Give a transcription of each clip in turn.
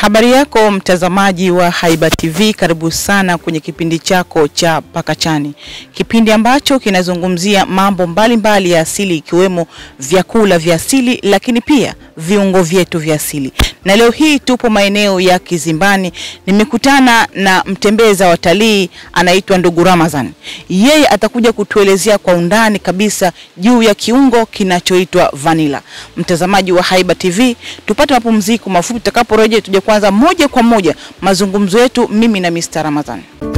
Habari yako mtazamaji wa Haiba TV, karibu sana kwenye kipindi chako cha Pakachani, kipindi ambacho kinazungumzia mambo mbalimbali mbali ya asili ikiwemo vyakula vya asili, lakini pia viungo vyetu vya asili. Na leo hii tupo maeneo ya Kizimbani, nimekutana na mtembeza watalii anaitwa ndugu Ramadhan. Yeye atakuja kutuelezea kwa undani kabisa juu ya kiungo kinachoitwa vanila. Mtazamaji wa Haiba TV, tupate mapumziko mafupi, tutakaporejea tuje kwanza moja kwa moja mazungumzo yetu mimi na Mr. Ramadhan.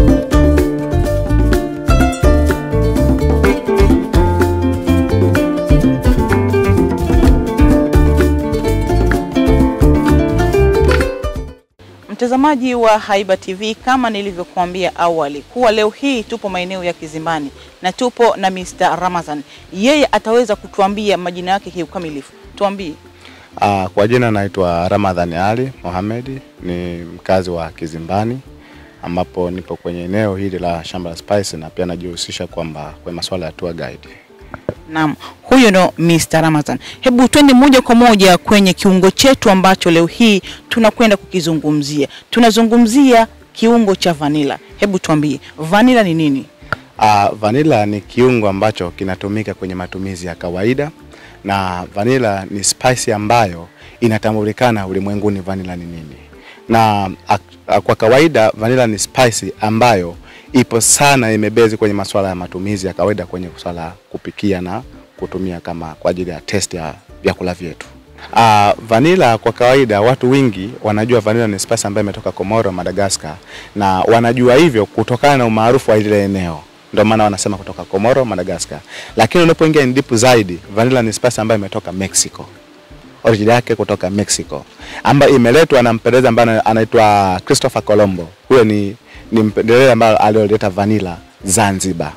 Mtazamaji wa Haiba TV, kama nilivyokuambia awali kuwa leo hii tupo maeneo ya Kizimbani na tupo na Mr. Ramadhan. Yeye ataweza kutuambia majina yake kiukamilifu. Tuambie. Uh, kwa jina naitwa Ramadhan Ali Mohamed, ni mkazi wa Kizimbani ambapo nipo kwenye eneo hili la shamba la spice na pia najihusisha kwamba kwa masuala ya tour guide. Naam, huyo ndo Mr. Ramadhan. Hebu twende moja kwa moja kwenye kiungo chetu ambacho leo hii tunakwenda kukizungumzia. Tunazungumzia kiungo cha vanila. Hebu tuambie, vanila ni nini? Uh, vanilla ni kiungo ambacho kinatumika kwenye matumizi ya kawaida na vanilla ni spice ambayo inatambulikana ulimwenguni vanilla ni nini. Na a, a, kwa kawaida vanilla ni spice ambayo ipo sana imebezi kwenye masuala ya matumizi ya kawaida kwenye swala la kupikia na kutumia kama kwa ajili ya test ya vyakula vyetu. Uh, vanilla kwa kawaida watu wengi wanajua vanilla ni spice ambayo imetoka Komoro, Madagascar na wanajua hivyo kutokana na umaarufu wa ile eneo ndio maana wanasema kutoka Komoro, Madagascar. Lakini unapoingia in deep zaidi, vanilla ni spice ambayo imetoka Mexico. Origin yake kutoka Mexico, ambayo imeletwa na mpelelezi ambaye anaitwa Christopher Colombo. Huyo ni ni mpelelezi ambaye alioleta vanilla Zanzibar.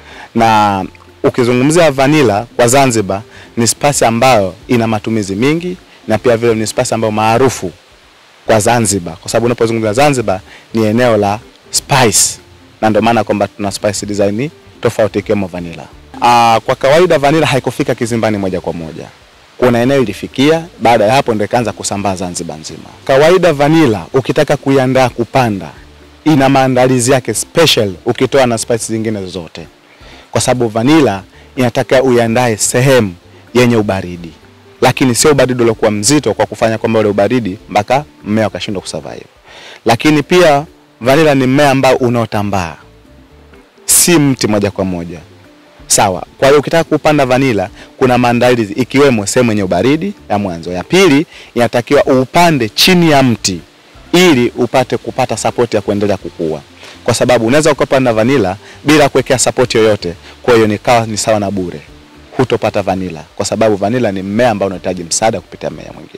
Na ukizungumzia vanilla kwa Zanzibar ni spice ambayo ina matumizi mingi na pia vile ni spice ambayo maarufu kwa Zanzibar, kwa sababu unapozungumzia Zanzibar ni eneo la spice na ndio maana kwamba tuna spice design tofauti ikiwemo vanilla. Aa, kwa kawaida vanilla haikufika Kizimbani moja kwa moja. Kuna eneo ilifikia, baada ya hapo ndio ikaanza kusambaa Zanzibar nzima. Kawaida vanilla ukitaka kuiandaa kupanda, ina maandalizi yake special ukitoa na spice zingine zote, kwa sababu vanilla inataka uiandae sehemu yenye ubaridi, lakini sio ubaridi uliokuwa mzito kwa kufanya kwamba ule ubaridi mpaka mmea ukashindwa kusurvive. Lakini pia vanilla ni mmea ambao unaotambaa, si mti moja kwa moja. Sawa. Kwa hiyo ukitaka kupanda vanilla kuna maandalizi ikiwemo sehemu yenye ubaridi ya mwanzo. Ya pili inatakiwa upande chini ya mti ili upate kupata support ya kuendelea kukua, kwa sababu unaweza ukapanda vanilla bila kuwekea support yoyote. Kwa hiyo nikawa ni sawa na bure, hutopata vanilla, kwa sababu vanilla ni mmea ambao unahitaji msaada kupitia mmea mwingine,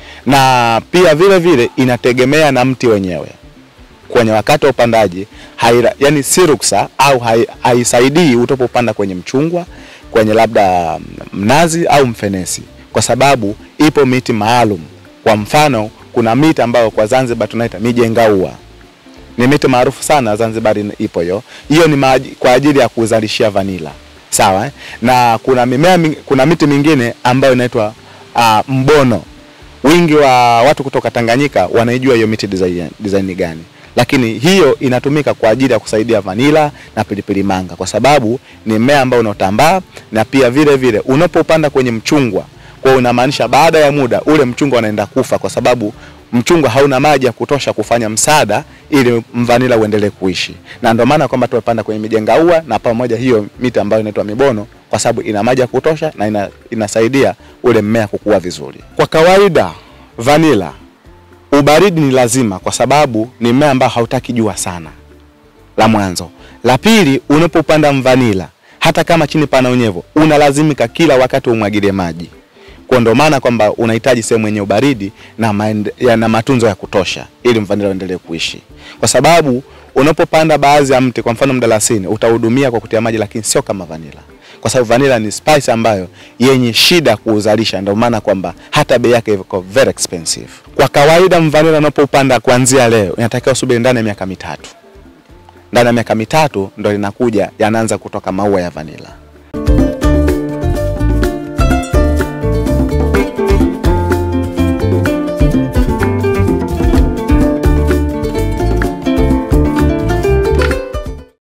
na pia vile vile inategemea na mti wenyewe kwenye wakati wa upandaji haira, yani si ruksa au haisaidii utopopanda kwenye mchungwa, kwenye labda mnazi au mfenesi, kwa sababu ipo miti maalum. Kwa mfano, kuna miti ambayo kwa Zanzibar tunaita mijengaua, ni miti maarufu sana Zanzibar, ipo hiyo hiyo, ni maaji, kwa ajili ya kuzalishia vanila sawa eh? na kuna mimea, kuna miti mingine ambayo inaitwa uh, mbono. Wingi wa watu kutoka Tanganyika wanaijua hiyo miti design, design gani lakini hiyo inatumika kwa ajili ya kusaidia vanila na pilipili manga, kwa sababu ni mmea ambao unaotambaa na pia vile vile unapopanda kwenye mchungwa, kwa unamaanisha baada ya muda ule mchungwa unaenda kufa, kwa sababu mchungwa hauna maji ya kutosha kufanya msaada ili mvanila uendelee kuishi, na ndio maana kwamba tumepanda kwenye mijengaua na pamoja hiyo miti ambayo inaitwa mibono, kwa sababu ina maji ya kutosha na ina, inasaidia ule mmea kukua vizuri. Kwa kawaida vanila ubaridi ni lazima kwa sababu ni mmea ambao hautaki jua sana, la mwanzo. La pili, unapopanda mvanila, hata kama chini pana unyevu, unalazimika kila wakati umwagilie maji, kwa ndio maana kwamba unahitaji sehemu yenye ubaridi na, maende, ya, na matunzo ya kutosha ili mvanila uendelee kuishi, kwa sababu unapopanda baadhi ya mti, kwa mfano mdalasini, utahudumia kwa kutia maji, lakini sio kama vanila kwa sababu vanilla ni spice ambayo yenye shida kuuzalisha, ndio maana kwamba hata bei yake iko very expensive. Kwa kawaida mvanilla unapopanda kuanzia leo inatakiwa usubiri ndani ya miaka mitatu. Ndani ya miaka mitatu ndo linakuja yanaanza kutoka maua ya vanilla.